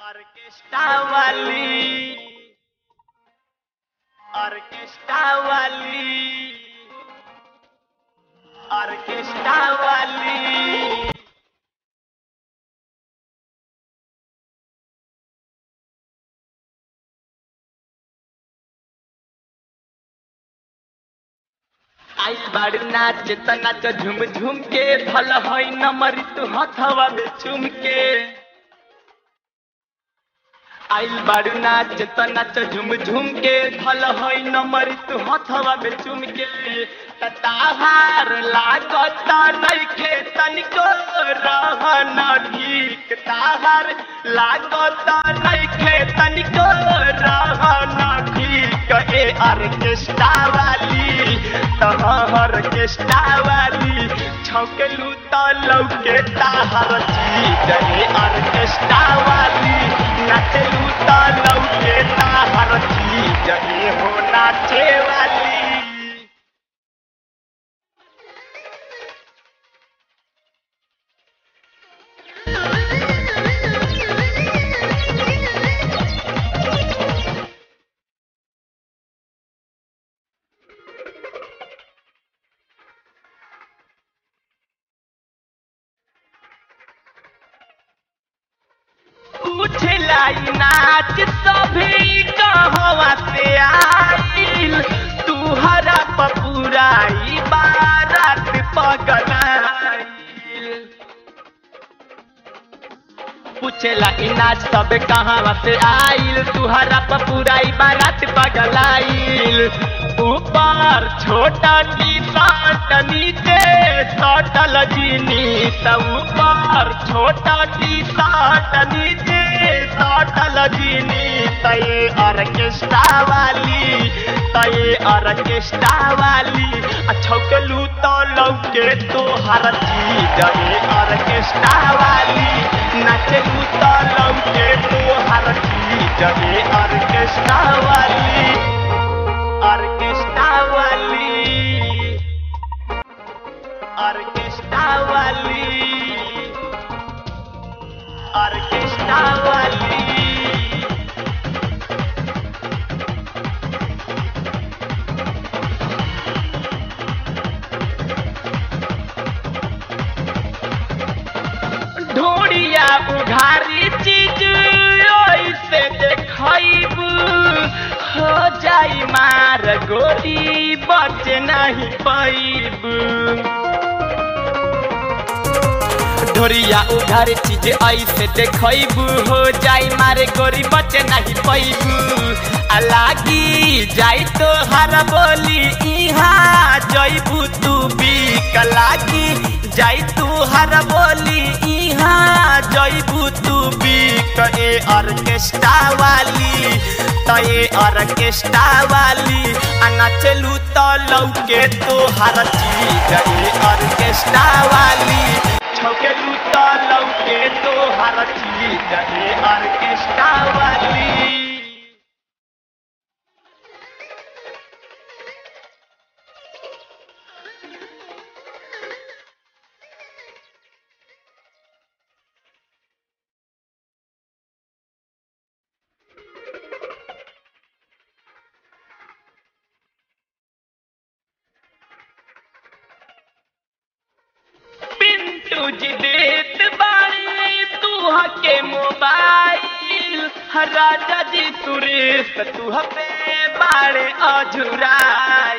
orchestra वाली orchestra वाली orchestra वाली आई बाड़ू नाच त नाच झुम झुम के भल हई नमरी तू हथवा में चुम के आइल बाड़ू नाच त नाच झुम झुम के भल हई नमरी तू हथवा में चुम के त ताहार लागत नइखे तनिको रहन ठीक ताहार लागत नइखे तनिको रहन ठीक ए ऑर्केस्ट्रा वाली तहर ऑर्केस्ट्रा वाली छौकेलू त लौके ताहर चीज ए ऑर्केस्ट्रा वाली नाचलू त लौके ताहर चीज ए हो नाचे वाली पूछलाई नाच सभी कहवा से आइल तू हरा पपुराई बारात पगलाइल पूछेला ई नाच सब कहवा से आइल तू हरा पपुराई बारात पगलाइल ऊपर छोटा टी शर्ट नीचे सटल जीनी ऊपर छोटा टी शर्ट नीचे सटल जीनी तये ऑर्केस्ट्रा वाली तये ऑर्केस्ट्रा वाली छौकलू तो लौके तो हर चीज ये ऑर्केस्ट्रा वाली नाचलू तो लौके तो हर चीज ये ऑर्केस्ट्रा वाली ऑर्केस्ट्रा वाली ऑर्केस्ट्रा वाली ऑर्केस्ट्रा वाली ढोड़िया उघारी चीज ऐसे देखब हो जाई मार गोली बच नहीं पैब ढोरिया उघार चीज ऐसे देखब हो जाई मारे गोरी बच नहीं पैब लागी जाई तो हर बोली इहाँ जैबू तू बिक लागी जाई तू हर बोली इहाँ जैबू तू बिक ए ऑर्केस्ट्रा वाली तो ये ऑर्केस्ट्रा वाली आ नाचलू तो लौके तो हर चीज ए ऑर्केस्ट्रा वाली छौकेलू तो लौके तो हर चीज ए ऑर्केस्ट्रा वाली पिंटू जी देत बाड़ी तू हके मोबाइल राजा जी सुरेश तू हपे बाड़े अझुराइल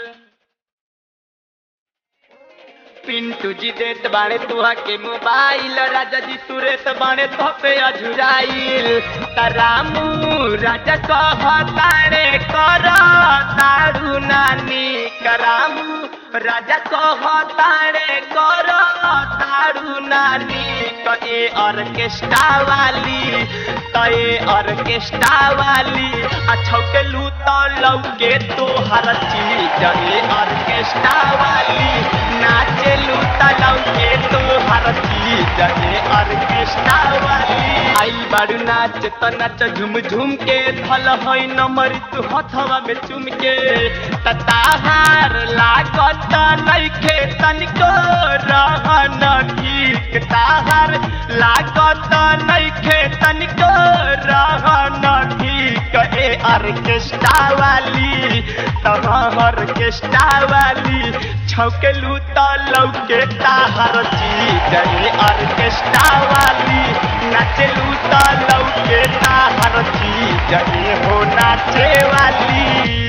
पिंटू जी देत बाड़े तू हके मोबाइल राजा जी सुरेश बाड़े तो पे अझुराइल तरामू राजा कह तारे कर तारू नानी करामू राजा कह तारे कर तारू नानी कए ऑर्केस्ट्रा वाली कए ऑर्केस्ट्रा वाली आ छौकेलू तो लौके तो हर चीज ए ऑर्केस्ट्रा वाली नाचेलू तो लौके तो हर चीज ए ऑर्केस्ट्रा वाली आई बारू नाच त नाच झुम झुम के धल हई नमर तू हथवा में चुम के त ताहार लागत नइखे तनिको रहन ठीक ताहार लागत लागत नइखे तनिको रहन ठीक ए ऑर्केस्ट्रा वाली तहाँ ऑर्केस्ट्रा वाली छौकेलू त लौके ताहर चीज ए ऑर्केस्ट्रा वाली नाचेलू त लौके ताहर चीज ए हो नाचे वाली